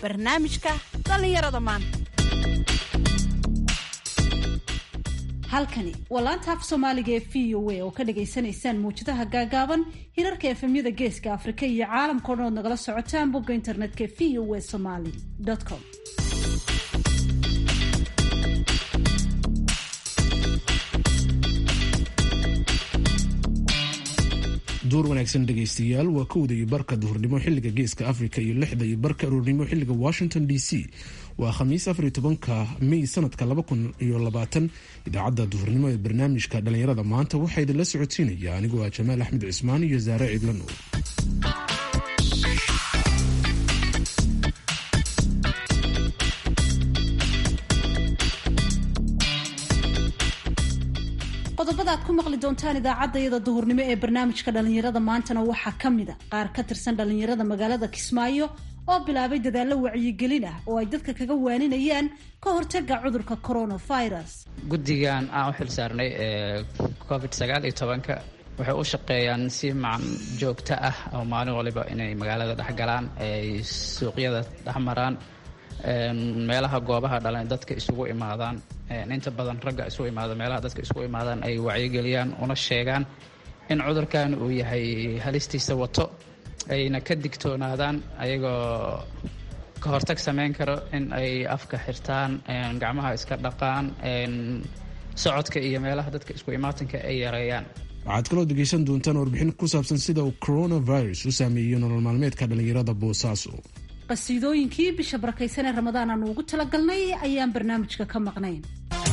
barnaamijka dhallinyarada maanta halkani waa laanta af soomaaliga ee v o a oo ka dhagaysanaysaan mawjadaha gaagaaban hirarka efemyada geeska afrika iyo caalamkao dhan ood nagala socotaan bogga internetka v o a somaly com duur wanaagsan dhegaystayaal waa kowda iyo barka duhurnimo xiliga geeska africa iyo lixda iyo barka aroornimo xiliga washington d c waa khamiis afariyo tobanka may sanadka laba kun iyo labaatan idaacadda duhurnimo ee barnaamijka dhallinyarada maanta waxaa idinla socodsiinaya anigoo ah jamaal axmed cismaan iyo saare ciidla nuur qodobada aad ku maqli doontaan idaacaddayada duhurnimo ee barnaamijka dhallinyarada maantana waxaa ka mid a qaar ka tirsan dhallinyarada magaalada kismaayo oo bilaabay dadaallo wacyigelin ah oo ay dadka kaga waaninayaan ka hortaga cudurka coronavirus guddigan aan u xil saarnay ee covid sagaal iyo tobanka waxay u shaqeeyaan si macan joogto ah oo maalin waliba inay magaalada dhex galaan ay suuqyada dhex maraan meelaha goobaha dhalan dadka isugu imaadaan inta badan ragga isugu imaada meelaha dadka isugu imaadaan ay wacyigeliyaan una sheegaan in cudurkan uu yahay halistiisa wato ayna ka digtoonaadaan ayagoo ka hortag samayn karo in ay afka xirtaan gacmaha iska dhaqaan socodka iyo meelaha dadka isku imaatanka ay yareeyaan waxaad kaloo dhegaysan doontaan warbixin ku saabsan sida uu coronavirus u saameeyo nolol maalmeedka dhallinyarada boosaaso qasiidooyinkii bisha barakaysan ee ramadaan aanu ugu talagalnay ayaan barnaamijka ka maqnayn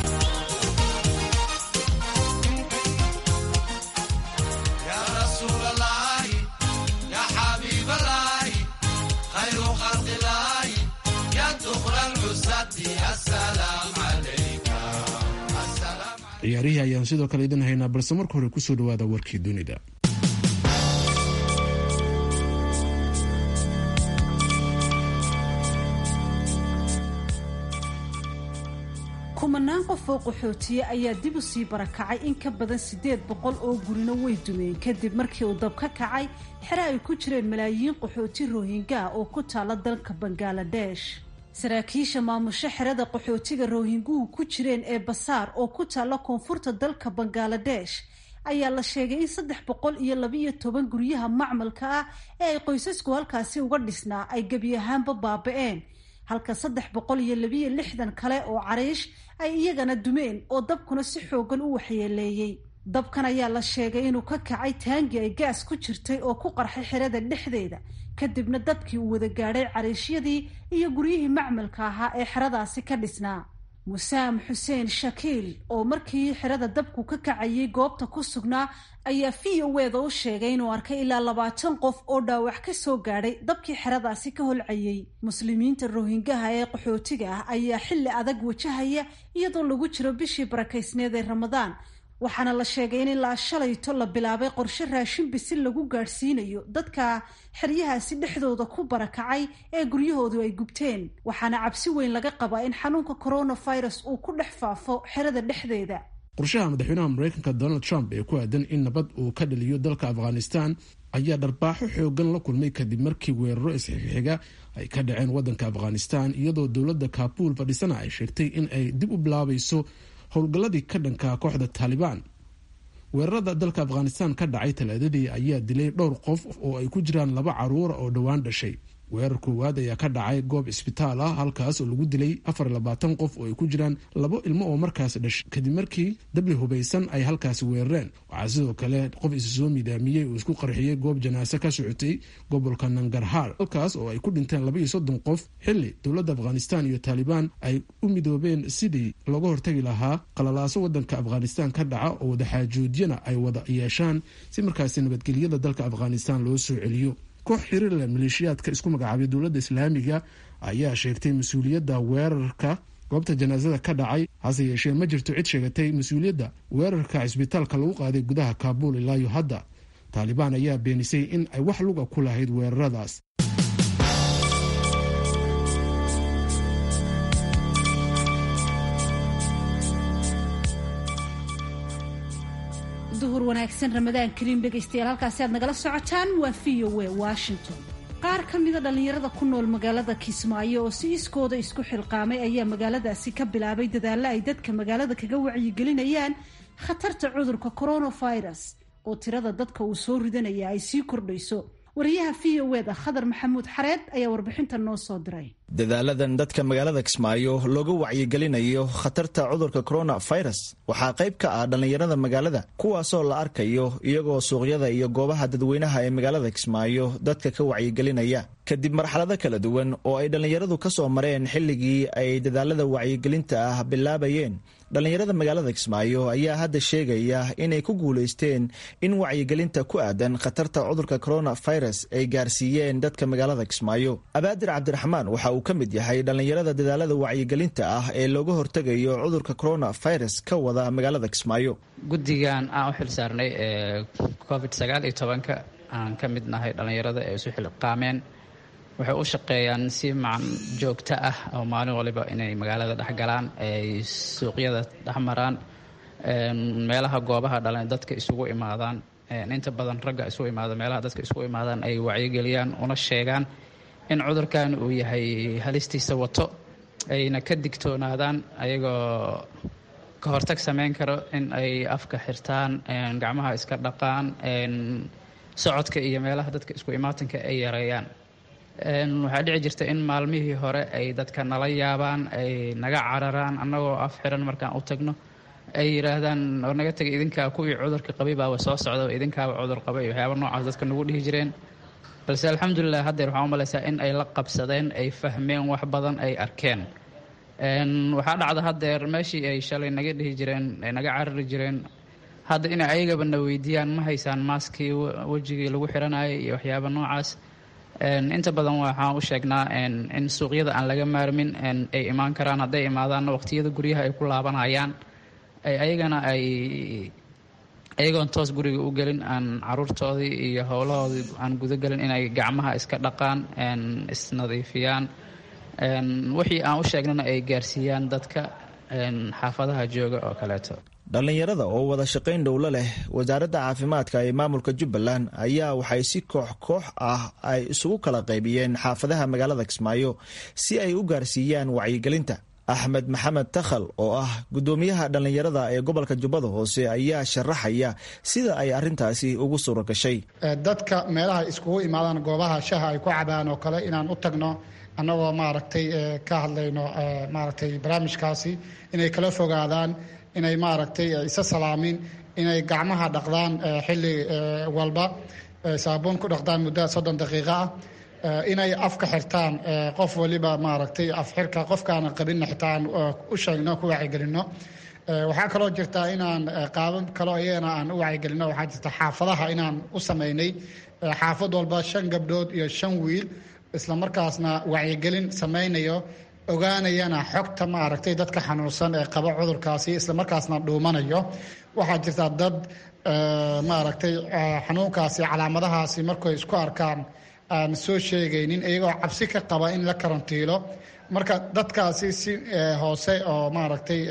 ciyaarihii ayaan sidoo kale idin haynaa balse marka hore kusoo dhawaada warkii dunida kumanaan qof oo qaxootiye ayaa dib u sii barakacay in ka badan siddeed boqol oo gurino way dumeen kadib markii uu dab ka kacay xere ay ku jireen malaayiin qaxooti rohinga oo ku taala dalka bangaladesh saraakiisha maamusho xerada qaxootiga rohinguhu ku jireen ee basaar oo ku taalla koonfurta dalka bangaladesh ayaa la sheegay in saddex boqol iyo labaiyo toban guryaha macmalka ah ee ay qoysasku halkaasi uga dhisnaa ay gebi ahaanba baaba-een halka saddex boqol iyo labiyo lixdan kale oo cariish ay iyagana dumeen oo dabkuna si xoogan u waxyeeleeyey dabkan ayaa la sheegay inuu ka kacay taangi ay gaas ku jirtay oo ku qarxay xerada dhexdeeda kadibna dabkii uu wada gaadhay cariishyadii iyo guryihii macmalka ahaa ee xeradaasi ka dhisnaa musaam xuseen shakiil oo markii xerada dabku ka kacayay goobta ku sugnaa ayaa v o weda u sheegay inuu arkay ilaa labaatan qof oo dhaawac ka soo gaadhay dabkii xeradaasi ka holcayay muslimiinta rohingaha ee qaxootiga ah ayaa xilli adag wajahaya iyadoo lagu jiro bishii barakaysneed ee ramadaan waxaana la sheegay in ilaa shalayto la bilaabay qorshe raashin bisil lagu gaadhsiinayo dadka xeryahaasi dhexdooda ku barakacay ee guryahoodu ay gubteen waxaana cabsi weyn laga qabaa in xanuunka coronavirus uu ku dhex faafo xerada dhexdeeda qorshaha madaxweynaha mareykanka donald trump ee ku aadan in nabad uu ka dhaliyo dalka afghanistan ayaa dharbaaxo xoogan la kulmay kadib markii weeraro isxixiga ay ka dhaceen wadanka afghanistan iyadoo dowladda kaabul fadhisana ay sheegtay in ay dib u bilaabayso howlgalladii ka dhanka kooxda taalibaan weerarada dalka afghanistan ka dhacay talaadadii ayaa dilay dhowr qof oo ay ku jiraan laba caruura oo dhowaan dhashay weerar koowaad ayaa ka dhacay goob isbitaal ah halkaas oo lagu dilay afar labaatan qof oo ay ku jiraan labo ilmo oo markaas dhashay kadib markii dabli hubaysan ay halkaasi weerareen waxaa sidoo kale qof isu soo midaamiyey uu isku qarxiyey goob janaase ka socotay gobolka nangarhaar halkaas oo ay ku dhinteen laba iyo soddon qof xilli dowladda afghanistan iyo taalibaan ay u midoobeen sidii looga hortagi lahaa qalalaaso wadanka afghanistan ka dhaca oo wadaxaajoodyana ay wada yeeshaan si markaasi nabadgelyada dalka afghanistan loo soo celiyo koox xiriirle maleeshiyaadka isku magacaabay dowladda islaamiga ayaa sheegtay mas-uuliyadda weerarka goobta janaasada ka dhacay hase yeeshee ma jirto cid sheegatay mas-uuliyadda weerarka cisbitaalka lagu qaaday gudaha kaabuul ilaayo hadda taalibaan ayaa beenisay in ay wax luga ku lahayd weeraradaas duhur wanaagsan ramadaan kariim dhegaystayaal halkaasi aad nagala socotaan waa v o a washington qaar ka mida dhallinyarada ku nool magaalada kismaayo oo si iskooda isku xilqaamay ayaa magaaladaasi ka bilaabay dadaalla ay dadka magaalada kaga wacyigelinayaan khatarta cudurka coronavirus oo tirada dadka uu soo ridanaya ay sii kordhayso wariyaha v o eda khadar maxamuud xareed ayaa warbixinta noo soo diray dadaaladan dadka magaalada kismaayo looga wacyigelinayo khatarta cudurka coronavirus waxaa qayb ka ah dhallinyarada magaalada kuwaasoo la arkayo iyagoo suuqyada iyo goobaha dadweynaha ee magaalada kismaayo dadka ka wacyigelinaya kadib marxalado kala duwan oo ay dhallinyaradu ka soo mareen xilligii ay dadaalada wacyigelinta ah bilaabayeen dhallinyarada magaalada kismaayo ayaa hadda sheegaya inay ku guulaysteen in wacyigelinta ku aadan khatarta cudurka coronavirus ay gaarsiiyeen dadka magaalada kismaayo abaadir cabdiraxmaan waxa uu ka mid yahay dhallinyarada dadaalada wacyigelinta ah ee looga hortegayo cudurka coronavirus ka wada magaalada kismaayo guddigan aan u xil saarnay ee covid sagaal iyo tobanka aan ka mid nahay dhallinyarada ee isu xilqaameen waxay u shaqeeyaan si macan joogto ah oo maalin waliba inay magaalada dhexgalaan ay suuqyada dhexmaraan meelaha goobaha dhalan dadka isugu imaadaan inta badan ragga isugu imaada meelaha dadka isugu imaadaan ay wacyigeliyaan una sheegaan in cudurkan uu yahay halistiisa wato ayna ka digtoonaadaan ayagoo ka hortag samayn karo in ay afka xirtaan gacmaha iska dhaqaan socodka iyo meelaha dadka isku imaatanka ay yareeyaan waxaa dhici jirta in maalmihii hore ay dadka nala yaabaan ay naga cararaan annagoo af xiran markaan u tagno ay yidhaahdaan war naga tegay idinkaa kuwii cudurka qabay baaba soo socda idinkaaba cudur qabay waxyaaba noocaas dadka nagu dhihi jireen balse alxamdulilah haddeer waxaan u malaysaa in ay la qabsadeen ay fahmeen wax badan ay arkeen waxaa dhacda haddeer meeshii ay shalay naga dhihi jireen ay naga carari jireen hadda inay ayagaba na weydiiyaan ma haysaan maaskii wejigii lagu xiranayay iyo waxyaaba noocaas inta badan waxaan u sheegnaa in suuqyada aan laga maarmin ay imaan karaan hadday imaadaanna waqtiyada guryaha ay ku laabanayaan ay ayagana ay ayagoon toos guriga u gelin aan caruurtoodii iyo howlahoodii aan gudagelin inay gacmaha iska dhaqaan isnadiifiyaan wixii aan u sheegnana ay gaarsiiyaan dadka xaafadaha jooga oo kaleeto dhallinyarada oo wada shaqayn dhowlo leh wasaaradda caafimaadka ee maamulka jubbaland ayaa waxay si koox koox ah ay isugu kala qaybiyeen xaafadaha magaalada kismaayo si ay u gaarsiiyaan wacyigelinta axmed maxamed takhal oo ah guddoomiyaha dhallinyarada ee gobolka jubbada hoose ayaa sharaxaya sida ay arintaasi ugu suura gashay dadka meelaha iskugu imaadaan goobaha shaha ay ku cabaan oo kale inaan u tagno annagoo maaragtay ka hadlayno maaragtay barnaamijkaasi inay kala fogaadaan inay maaragtay isa salaamin inay gacmaha dhaqdaan xilli walba saabuun ku dhaqdaan muddo soddon daqiiqo ah inay afka xirtaan qof waliba maaragtay afxirka qofkaana qabinna xitaan u sheegno ku wacyigelinno waxaa kaloo jirta inaan qaabab kaloo iyagana aan u wacyigelinno waxaa jirta xaafadaha inaan u samaynay xaafad walba shan gabdhood iyo shan wiil isla markaasna wacyigelin samaynayo ogaanayana xogta maaragtay dadka xanuunsan ee qaba cudurkaasi isla markaasna dhuumanayo waxaa jirta dad maaragtay xanuunkaasi calaamadahaasi markay isku arkaan aan soo sheegaynin iyagoo cabsi ka qaba in la karantiilo marka dadkaasi si hoose oo maaragtay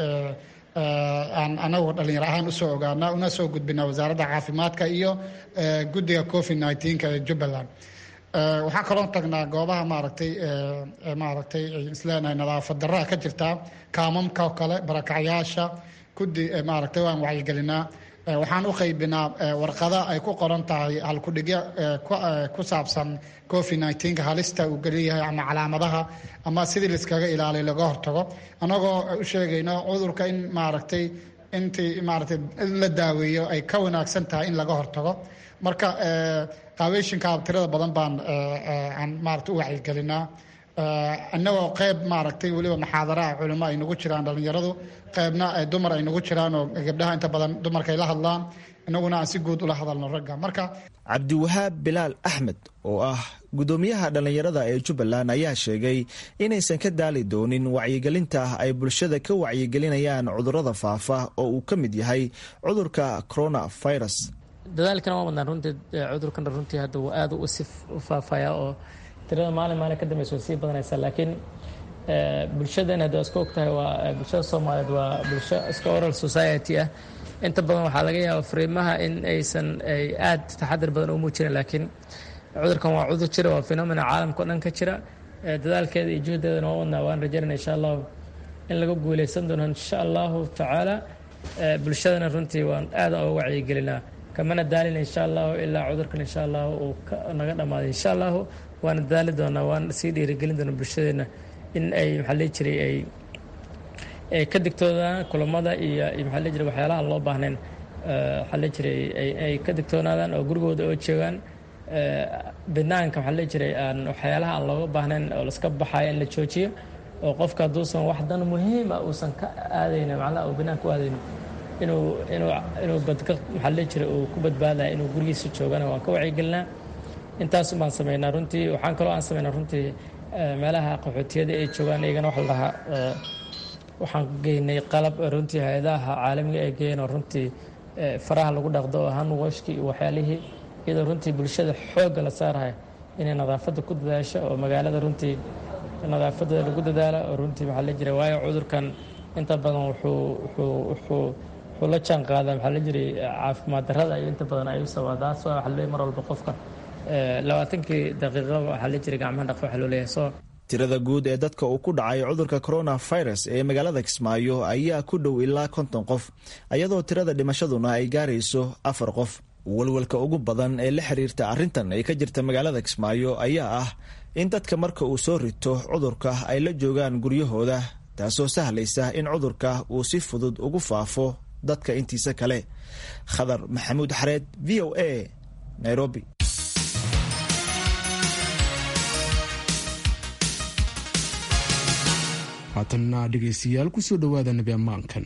aan anagu dhallinyar ahaan usoo ogaana una soo gudbina wasaaradda caafimaadka iyo guddiga covid nneteen-ka ee jubbaland waxaa kaloo tagnaa goobaha maaragtay maaragtay isleenahay nadaafad daraa ka jirtaa kaamamka oo kale barakacyaasha guddi maaragtay waan wacyigelinaa waxaan u qaybinaa warqada ay ku qoran tahay halkudhigyo ku saabsan covid nneteen-ka halista uu geliyahay ama calaamadaha ama sidii laiskaga ilaaliy laga hortago annagoo u sheegayno cudurka in maaragtay intii maaragtay in la daaweeyo ay ka wanaagsan tahay in laga hortago marka qaabeyshinka tirada badan baan aan maarata u wacyigelinaa annagoo qeyb maaragtay weliba maxaadaraha culimo ay nagu jiraan dhallinyaradu qeybna dumar ay nagu jiraan oo gabdhaha inta badan dumarka ay la hadlaan inaguna aan si guud ula hadalno ragga marka cabdiwahaab bilaal axmed oo ah guddoomiyaha dhallinyarada ee jubbaland ayaa sheegay inaysan ka daali doonin wacyigelinta ay bulshada ka wacyigelinayaan cudurrada faafa oo uu ka mid yahay cudurka coronavirus dadaalkana waa wadnaan runtii cudurkana runtii hadda wuu aada u si u faafaya oo tirada maalin maalin ka dambeysa way sii badanaysaa laakiin bulshadan hadda iska og tahay waa bulshada soomaaliyeed waa bulsho iska oral society ah inta badan waxaa laga yaaba fariimaha in aysan ay aada taxadir badan u muujinayn laakiin cudurkan waa cudur jira waa phenomena caalamka o dhan ka jira dadaalkeeda iyo juhdeedana waa wadnaa waan rajaynana insha allahu in laga guuleysan doono insha allahu tacaala bulshadana runtii waan aada uga wacyigelinaa kamana daalina insha allahu ilaa cudurkan insha allahu uu naga dhammaaday insha allahu waana dadaali doonaa waan sii dhiirigelin doonaa bulshadeena in ay maxaa lii jiray ay ay ka digtoodaan kulamada iyo maxaa lii jiray waxyaalaha loo baahnayn waxaa lii jiray ay ka digtoonaadaan oo gurigooda oo joogaan banaanka waxaa lii jiray aan waxyaalaha aan looga baahnayn oo laska baxayo in la joojiyo oo qofka hadduusan wax dan muhiim ah uusan ka aadayna macnaha uu banaanka u aadayno inuu inuu inuu badka maxaa lii jiray uu ku badbaadaya inuu gurigiisa joogana waan ka wacyigelinaa intaas baan sameynaa runtii waxaan kaloo aan sameynaa runtii meelaha qaxootiyada ay joogaan iyagana waxa la dhahaa waxaan geynay qalab runtii hay-adaha caalamiga ay geeyeen oo runtii faraha lagu dhaqdo oo hanwashki iyo waxyaalihii iyadoo runtii bulshada xoogga la saarahay inay nadaafadda ku dadaasho oo magaalada runtii nadaafadda lagu dadaalo oo runtii maxaa la jira waayo cudurkan inta badan wuxuu wuxuu wuxuu wuxuu la jaan qaadaa maxaa la jiray caafimaad darrada iyo inta badan ay u sababdaas waa waxa leeyahay mar walba qofka labaatankii daqiiqaba waxaa la jiray gacmaha dhaqo waxaa loo leeyahay soo tirada guud ee dadka uu ku dhacay cudurka coronavirus ee magaalada kismaayo ayaa ku dhow ilaa konton qof iyadoo tirada dhimashaduna ay gaarayso afar qof walwalka ugu badan ee la xiriirta arrintan ee ka jirta magaalada kismaayo ayaa ah in dadka marka uu soo rito cudurka ay la joogaan guryahooda taasoo sahlaysa in cudurka uu si fudud ugu faafo dadka intiisa kale khadar maxamuud xareed v o a nairobi haatanna dhegaystayaal kusoo dhowaada nabi ammaankan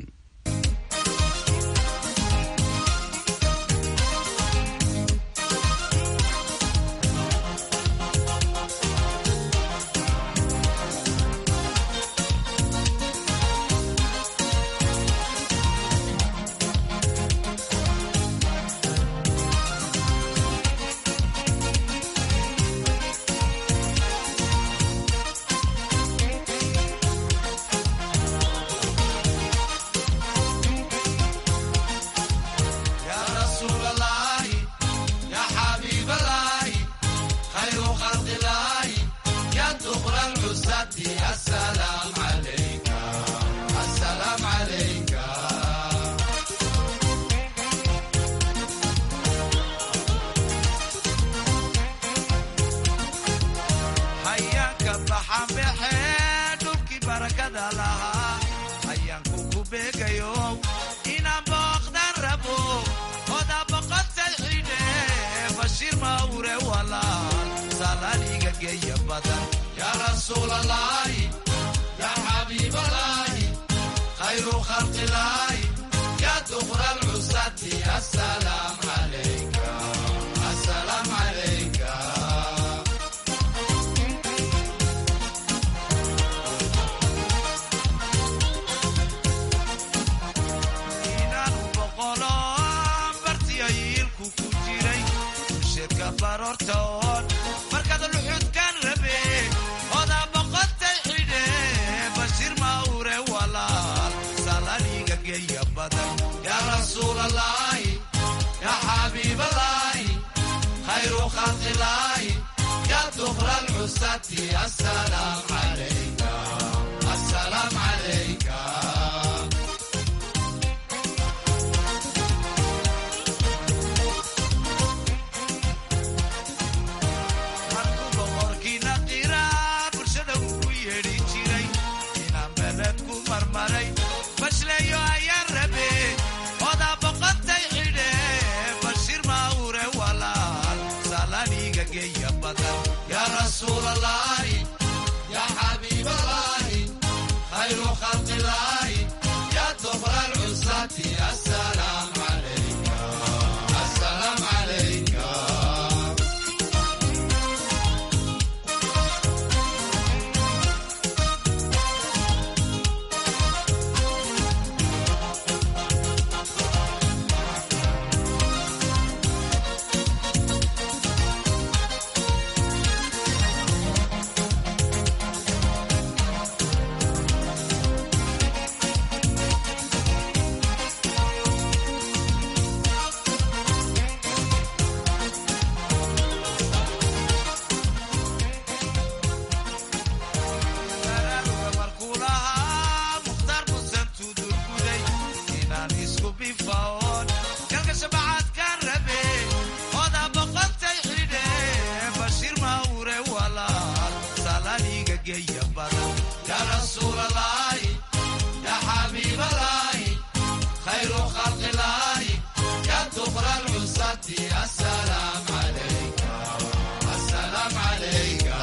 isku bifaon kalka shabacaad ka rabe oda boqotay xidhe bashiir mawre walaal salaniga geya badan ya rasuulalaahi ya xabiibalaahi khayru khalqilaahi ya dukra lcusati asalaam calayka asalaam calayka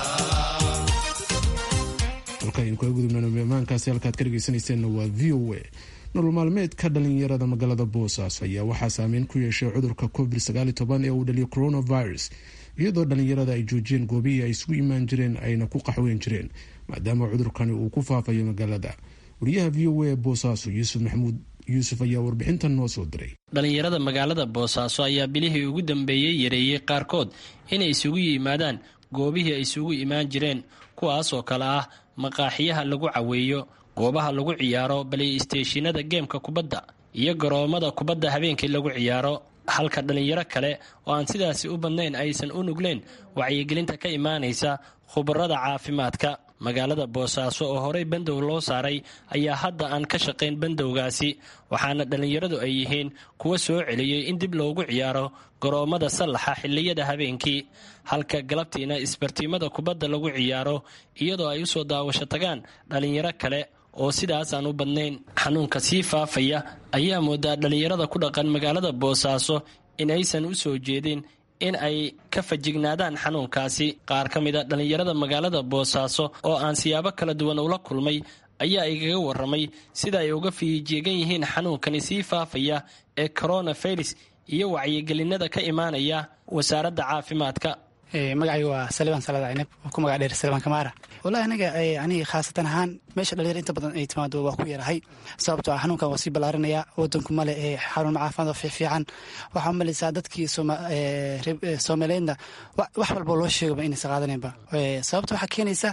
halkaaynu kaga gudubnana maankaasi halkaad ka dhegeysanayseena waa v o a nolol maalmeedka dhalinyarada magaalada boosaaso ayaa waxaa saameyn ku yeeshay cudurka covid ee uu dhaliyo coronavirus iyadoo dhalinyarada ay joojiyeen goobihii ay isugu imaan jireen ayna ku qaxweyn jireen maadaama cudurkani uu ku faafayo magaalada wariyaha v o a ee boosaaso yuusuf maxamuud yuusuf ayaa warbixintan noo soo diray dhalinyarada magaalada boosaaso ayaa bilihii ugu dambeeyey yareeyey qaarkood inay isugu yimaadaan goobihii ay isugu imaan jireen kuwaas oo kale ah maqaaxiyaha lagu caweeyo goobaha lagu ciyaaro baleysteeshinada geemka kubadda iyo garoomada kubadda habeenkii lagu ciyaaro halka dhalinyaro kale oo aan sidaasi u badnayn aysan u nugleen wacyigelinta ka imaanaysa khubarada caafimaadka magaalada boosaaso oo horey bandow loo saaray ayaa hadda aan ka shaqayn bandowgaasi waxaana dhallinyaradu ay yihiin kuwa soo celiyey in dib loogu ciyaaro garoommada sallaxa xilliyada habeenkii halka galabtiina isbartiimada kubadda lagu ciyaaro iyadoo ay usoo daawasho tagaan dhallinyaro kale oo sidaas aan u badnayn xanuunka sii faafaya ayaa moodaa dhallinyarada ku dhaqan magaalada boosaaso in aysan u soo jeedin in ay ka fajignaadaan xanuunkaasi qaar ka mid a dhallinyarada magaalada boosaaso oo aan siyaabo kala duwan ula kulmay ayaa igaga waramay sida ay uga fiijeegan yihiin xanuunkani sii faafaya ee coronavirus iyo wacyigelinada ka imaanaya wasaaradda caafimaadka magacayga waa saliban salad caynab oo ku magac dheer saliban kamaara wallahi aniga aniga khaasatan ahaan meesha dhalinyar inta badan ay timaado waa ku yarahay sababtoo ah xanuunkan waa sii ballaarinaya wadanku male ee xarun caafimaad oo fiicfiican waxaa umalaysaa dadkii soomaaliyeedna wax walbo loo sheegaba inaysa qaadaneenba sababta waxaa keenaysa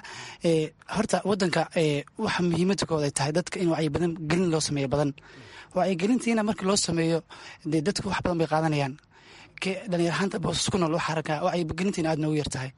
horta wadanka waxa muhiimada kood ay tahay dadka in wacyi badan gelin loo sameeyo badan wacyigelintiina markii loo sameeyo dee dadku wax badan bay qaadanayaan dhalinyarhaanta boosas ku nool waxaa arkaa wacyigelintiina aad noogu yar tahay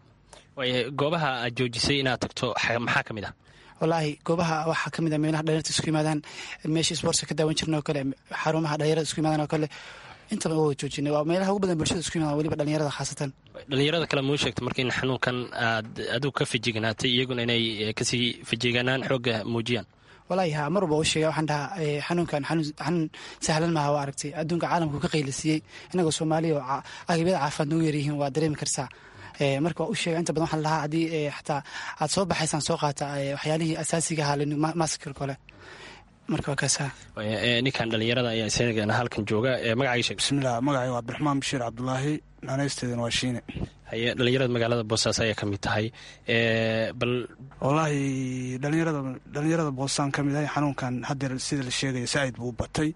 goobaha aad joojisay inaad tagto maxaa ka mid ah wallaahi goobaha waxaa ka mid a meelaha dhalinyarta isku yimaadaan meesha sportska ka daawan jirna oo kale xarumaha dhalinyarada isku yimaadaan oo kale intaba waa joojinay waa meelaha ugu badan bulshada isku yimaadaan weliba dhalinyarada khaasatan dhalinyarada kale muu sheegta marka in xanuunkan aad adigu ka fijignaatay iyaguna inay kasii fijiganaan xoogga muujiyaan wallaahi ha mar walba u sheega waxaan dhahaa xanuunkan xanuun sahlan maaha waa aragtay adduunka caalamku ka qaylasiiyey inagoo soomaaliya oo agabiyada caafimaad noogu yaryihiin waa dareemi kartaa marka waa u sheega inta badan waxaan lahaa haddii xataa aad soo baxaysaan soo qaata waxyaalihii asaasiga ahaa maskir kole marka waa kaasa ninkan dhalinyarada ayaa isagana halkan jooga magacayga sheeg bismillah magacay waa abdiraxmaan bashiir cabdulaahi naanaysteedana waa shiine haye dhalinyarada magaalada boosaaso ayaa ka mid tahay bal wallaahi dhalinyarada dhalinyarada boosaan ka mid ahay xanuunkan haddeer sida la sheegaya saaid buu u batay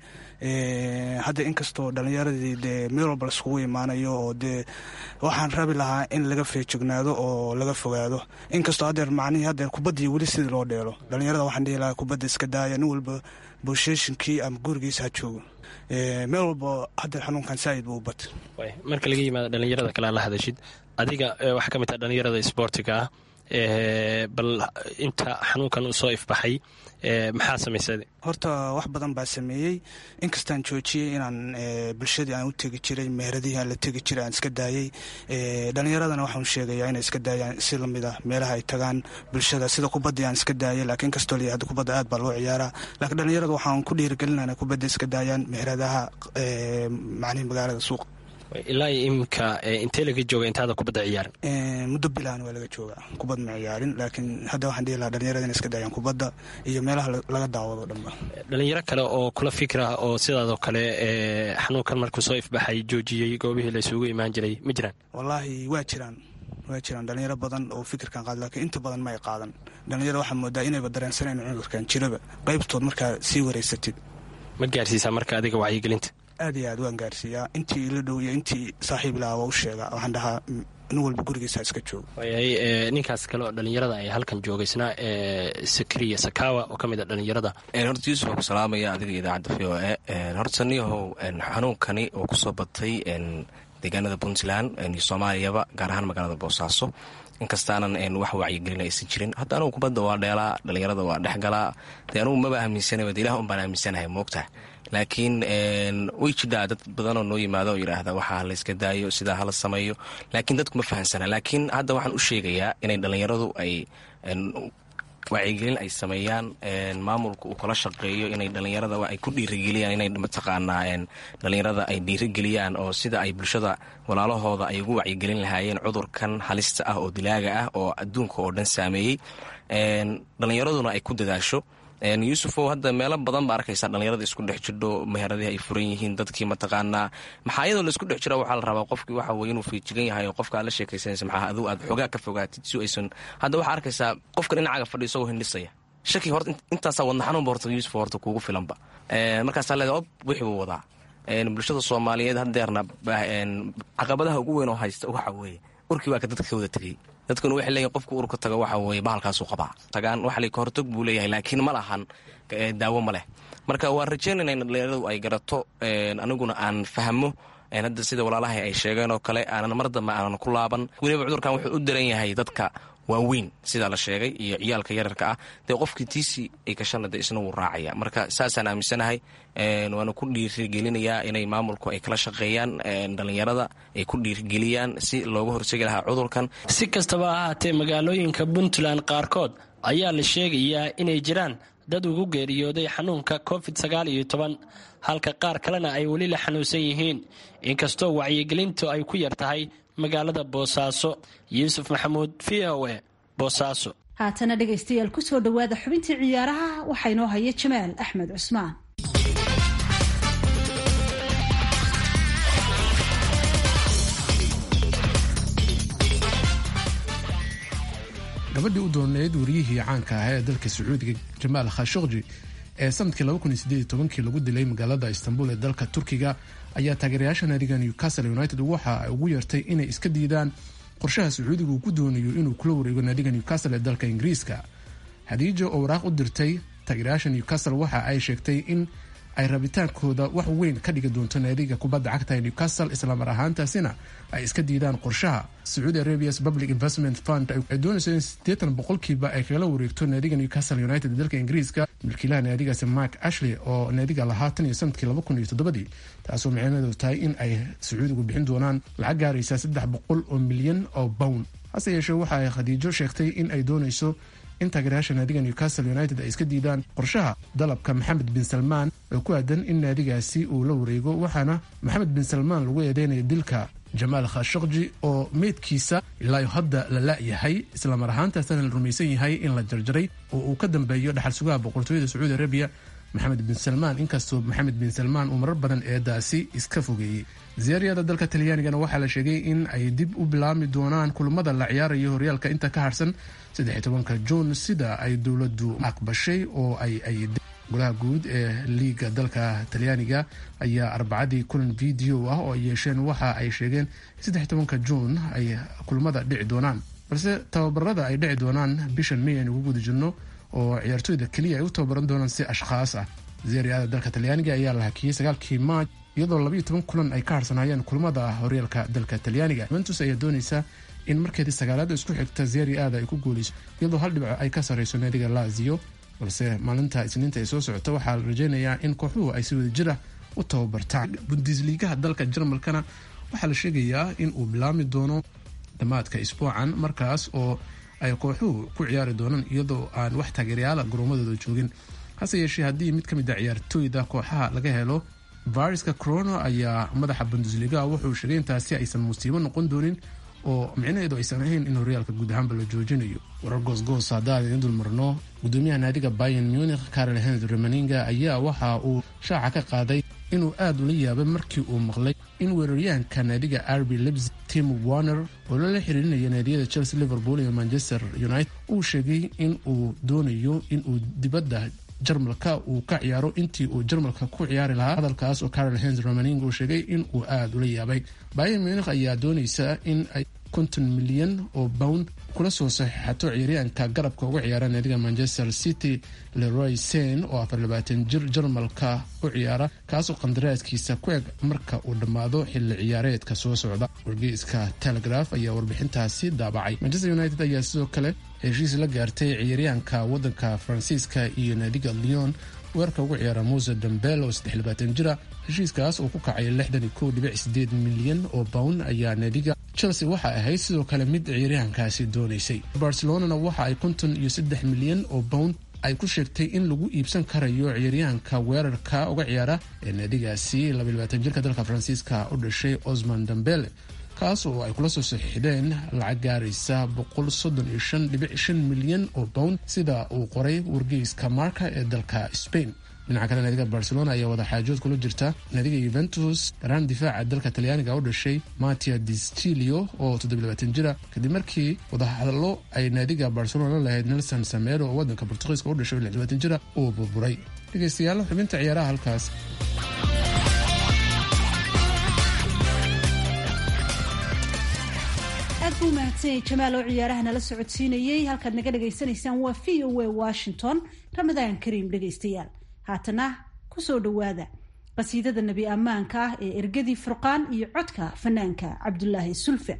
hadda inkastoo dhalinyaradii dee meel walba laiskugu imaanayo oo dee waxaan rabi lahaa in laga feejignaado oo laga fogaado inkastoo haddeer macnihii haddeer kubaddii weli sidii loo dheelo dhalinyarada waxaan dhihi lahaa kubadda iska daaya nin walba bulsheeshinkii ama gurigiisa ha joogo meel walba haddeer xanuunkan saaid buu u batay marka laga yimaado dhalinyarada kale aan la hadashid adiga waxaa ka mid taha dhalinyarada isboortiga ah bal inta xanuunkan uu soo ifbaxay maxaa samaysay horta wax badan baa sameeyey inkastaan joojiyey inaan bulshadii aan u tegi jiray meheradihii aan la tegi jiray aan iska daayey dhalinyaradana waxaan sheegayaa inay iska daayaan si lamid ah meelaha ay tagaan bulshada sida kubaddii aan iska daayay laakiin inkastoo la yihahdo kubadda aad baa loo ciyaaraa laakiin dhalinyarada waxaan ku dhiirigelinana kubadda iska daayaan meheradaha macnihi magaalada suuqa ilaa iminka intee laga jooga intaada kubadda ciyaarin muddo bilaan waa laga jooga kubad ma ciyaarin laakiin hadda waxaan dhihi lahaa dhalinyarada inay iska daayaan kubadda iyo meelaha laga daawado dhanba dhalinyaro kale oo kula fikra oo sidaadoo kale xanuunkan markuu soo ifbaxay joojiyey goobihii laysugu imaan jiray ma jiraan wallaahi waa jiraan waa jiraan dhalinyaro badan oo fikirkan qaad laakiin inta badan ma ay qaadan dhalinyarada waxaa moodaa inayba dareensaneen cudurkan jiraba qaybtood markaa sii wareysatid ma gaarsiisaa marka adiga wacyigelinta aad iyo aad waan gaarsiiyaa intii ila dhow iyo intii saaxiib lahaa waa u sheegaa waxaan dhahaa nin walba gurigiisa iska joogo waayahay ninkaas kale oo dhalinyarada ay halkan joogaysnaa sakriya sakawa oo ka mid a dhalinyarada horta yuusuf waa ku salaamaya adiga idaacadda v o e horta niyahow xanuunkani oo kusoo batay deegaanada puntland iyo soomaaliyaba gaar ahaan magaalada boosaaso inkastaanan wax wacyigelin aysan jirin hadda anugu kubadda waa dheelaa dhalinyarada waa dhexgalaa dee anugu maba aaminsanaba de ilah un baan aaminsanahay moogtaha laakiin way jidhaa dad badanoo noo yimaado oo yidhaahda waxaa la iska daayo sidaa hala sameeyo laakiin dadku ma fahamsana laakiin hadda waxaan u sheegayaa inay dhallinyaradu ay wacyigelin ay sameeyaan maamulka uu kala shaqeeyo inay dhallinyarada ay ku dhiirigeliyaan inay mataqaanaa dhallinyarada ay dhiirigeliyaan oo sida ay bulshada walaalahooda ay ugu wacyigelin lahaayeen cudurkan halista ah oo dilaaga ah oo adduunka oo dhan saameeyey dhallinyaraduna ay ku dadaasho yuusufow hadda meelo badan baa arkaysaa dhallinyarada isku dhex jidho meheradii ay furan yihiin dadkii mataqaanaa maxaa iyadoo laisku dhex jira waxaa la rabaa qofkii waxa weye inuu fiijigan yahay oo qofka aad la sheekaysanaysa maxaa aduu aad xoogaa ka fogaatid si aysan hadda waxaa arkaysaa qofka dhinacaaga fadhi isagoo hindhisaya shaki horta intaasaa wadna xanuunba horta yuusuf horta kuugu filanba markaasaa leedahay ob wixii buu wadaa bulshada soomaaliyeed haddeerna caqabadaha ugu weyn oo haysta waxa weeye urkii baa ka dadka ka wada tegey dadkuna waxay leeyihin qofku urka tago waxa weeye bahalkaasuu qabaa tagaan waxa la kahortog buu leeyahay laakiin ma lahan daawo ma leh marka waan rajaynayna in dhallinyaradu ay garato aniguna aan fahmo hadda sida walaalahay ay sheegeen oo kale aanan mar dambe aanan ku laaban weliba cudurkan wuxuu u daran yahay dadka waaweyn sidaa la sheegay iyo ciyaalka yararka ah dee qofkii tiisii ay kashana de isna wuu raacaya marka saasaan aaminsanahay waana ku dhiirigelinayaa inay maamulku ay kala shaqeeyaan dhallinyarada ay ku dhiirigeliyaan si looga hortegi lahaa cudurkan si kastaba ha ahaatee magaalooyinka puntland qaarkood ayaa la sheegayaa inay jiraan dad ugu geeriyooday xanuunka covid sagaal iyo toban halka qaar kalena ay weli la xanuunsan yihiin inkastoo wacyigelintu ay ku yar tahay magaalada boosaaso yuusuf maxamuud v o e boosaaso haatana dhegaystayaal ku soo dhowaada xubintii ciyaaraha waxaa inoo haya jamaal axmed cusmaan gabadhii u dooneyd wariyihii caanka ahaa ee dalka sacuudiga jamaal khashokji ee sanadkii kii lagu dilay magaalada istanbul ee dalka turkiga ayaa taageerayaasha naadiga newcastle united waxa ay ugu yeertay inay iska diidaan qorshaha sacuudiga uu ku doonayo inuu kula wareego naadiga newcastle ee dalka ingiriiska hadiijo oo waraaq u dirtay taageerayaasha newcastle waxa ay sheegtay in ay rabitaankooda wax weyn ka dhigi doonto naadiga kubadda cagta ee newcastle islamar ahaantaasina ay iska diidaan qorshaha sacuudi arabias public investment fund ay doonayso in siddeetan boqolkiiba ay kagala wareegto naadiga newcastle united ee dalka ingiriiska milkiilaha naadigaasi mark ashley oo naadiga lahaa tan iyo sanadkii laba kun iyo toddobadii taasoo micnaheedu tahay in ay sacuudigu bixin doonaan lacag gaaraysa saddex boqol oo milyan oo bown hase yeeshee waxa ay khadiijo sheegtay in ay doonayso in taageerayaasha naadiga newcastle united ay iska diidaan qorshaha dalabka maxamed bin salmaan oo ku aadan in naadigaasi uu la wareego waxaana maxamed bin salmaan lagu eedeynaya dilka jamaal khashokji oo meydkiisa ilaa hadda la la-yahay islamar ahaantaasana la rumaysan yahay in la jarjaray oo uu ka dambeeyo dhaxal sugaha boqortooyada sacuudi arabiya maxamed bin salmaan inkastoo maxamed bin salmaan uu marar badan eedaasi iska fogeeyey ziyaariyada dalka talyaanigana waxaa la sheegay in ay dib u bilaami doonaan kulamada la ciyaarayo horyaalka inta ka harsan saddex-tobanka juun sida ay dowladdu aqbashay oo ay ay golaha guud ee liiga dalka talyaaniga ayaa arbacadii kulan video ah oo ay yeesheen waxa ay sheegeen saddex tobanka juun ay kulamada dhici doonaan balse tababarada ay dhici doonaan bishan may aynu ugu guda jirno oo ciyaartooyda keliya ay u tababaran doonaan si ashkhaas ah ziyaariyada dalka talyaaniga ayaa la hakiyey sagaalkii maaj iyadoo labayo toban kulan ay ka harsanayeen kulamada horyaalka dalka talyaaniga juventus ayaa doonaysa in markeedii sagaalaada isku xigta zeri aada ay ku guuleyso iyadoo hal dhibco ay ka sarreyso naadiga lazio balse maalinta isniinta ay soo socota waxaa la rajeynayaa in kooxuhu ay si wada jira u tababartaan bundisliigaha dalka jarmalkana waxaa la sheegayaa in uu bilaami doono dhammaadka isbuucan markaas oo ay kooxuhu ku ciyaari doonaan iyadoo aan wax taageeryaala garoomadooda joogin hase yeeshee haddii mid ka mid a ciyaartooyda kooxaha laga helo viruska corona ayaa madaxa bundesliga wuxuu sheegay intaasi aysan musiibo noqon doonin oo micnaheedu aysan ahayn in horyaalka guud ahaanba la joojinayo warar goosgoos haddaan idin dul marno gudoomiyaha naadiga bayan munich karel henry remaninga ayaa waxa uu shaaca ka qaaday inuu aad ula yaabay markii uu maqlay in weeraryahanka naadiga arby libs tim warner oo lala xiriirinaya naadiyada chelsea liverpool iyo manchester united uu sheegay in uu doonayo inuu dibadda jarmalka uu ka ciyaaro intii uu jarmalka ku ciyaari lahaa hadalkaas oo carol hens romaning uu sheegay in uu aada ula yaabay bayan munich ayaa doonaysa in ay konton milyan oo pound kula soo saxiixato ciyaaryahanka garabka uga ciyaara naadiga manchester city leroy sen oo afar labaatan jir jarmalka u ciyaara kaasoo qandaraaskiisa ku eg marka uu dhammaado xilli ciyaareedka soo socda wargeyska telegraph ayaa warbixintaasi daabacay manchester united ayaa sidoo kale heshiis la gaartay ciyaaryahanka wadanka faransiiska iyo naadiga leon weerarka ugu ciyaara muse dambel oo saddex jira heshiiskaas uu ku kacay milyan oo pound ayaa naadiga chelsea waxa ahayd sidoo kale mid ciyaaryahankaasi doonaysay barcelonana waxa ay konton iyo saddex milyan oo pound ay ku sheegtay in lagu iibsan karayo ciyaaryahanka weerarka uga ciyaara ee naadigaasi jirka dalka faransiiska u dhashay osman dambele kaas oo ay kula soo saxiixdeen lacag gaaraysa milyan oo pound sida uu qoray wargeyska marka ee dalka spain dhinaca kale naadiga barcelona ayaa wadaxaajood kula jirta naadiga yuventus garaan difaaca dalka talyaaniga u dhashay matia distilio oo jira kadib markii wadahadallo ay naadiga barcelona la lahayd nelson samero oo wadanka bortugiiska u dhashay jira uu burburay dhegeystayaal xubinta ciyaaraha halkaas aad buu mahadsanyay jamaal oo ciyaaraha nala socodsiinayey halkaad naga dhagaysanaysaan waa v o a washington ramadaan kariim dhegaystayaal haatana ku soo dhowaada qasiidada nebi ammaanka ah ee ergadii furqaan iyo codka fanaanka cabdulaahi sulfe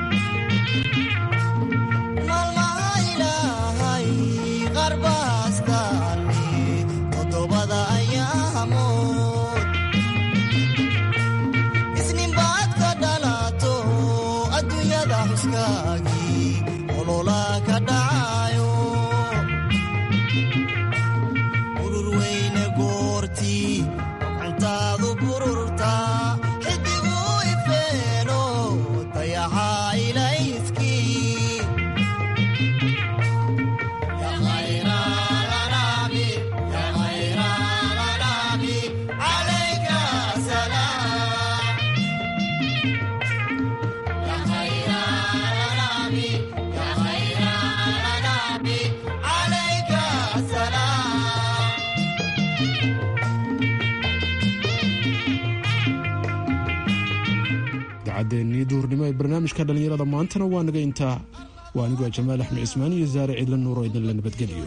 idaacaddeennii duhurnimo ee barnaamijka dhallinyarada maantana waa naga intaa waa aniguaa jamaal axmed cismaan iyo saare ciidla nuuro idin la nabadgeliyo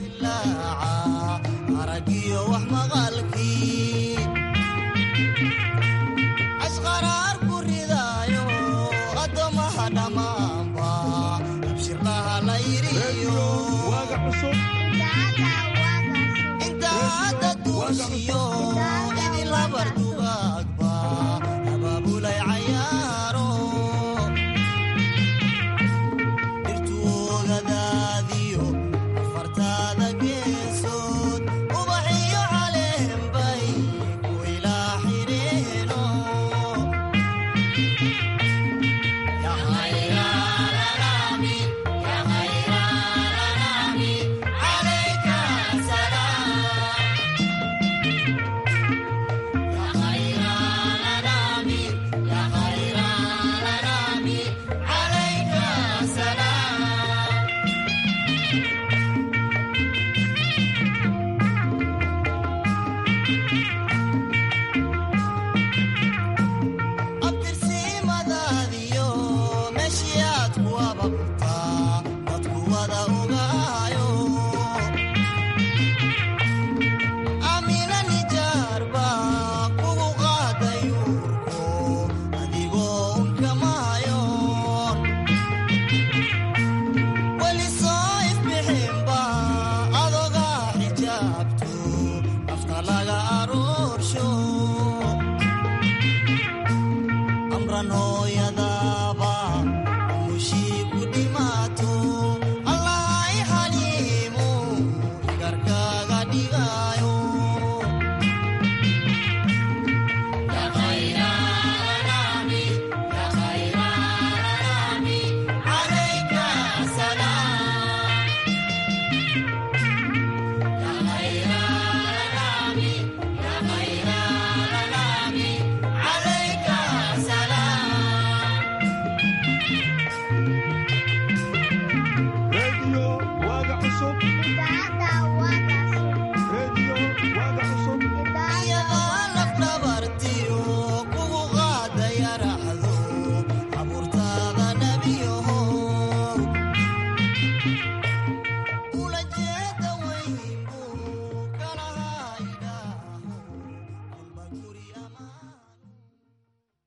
amran hooyada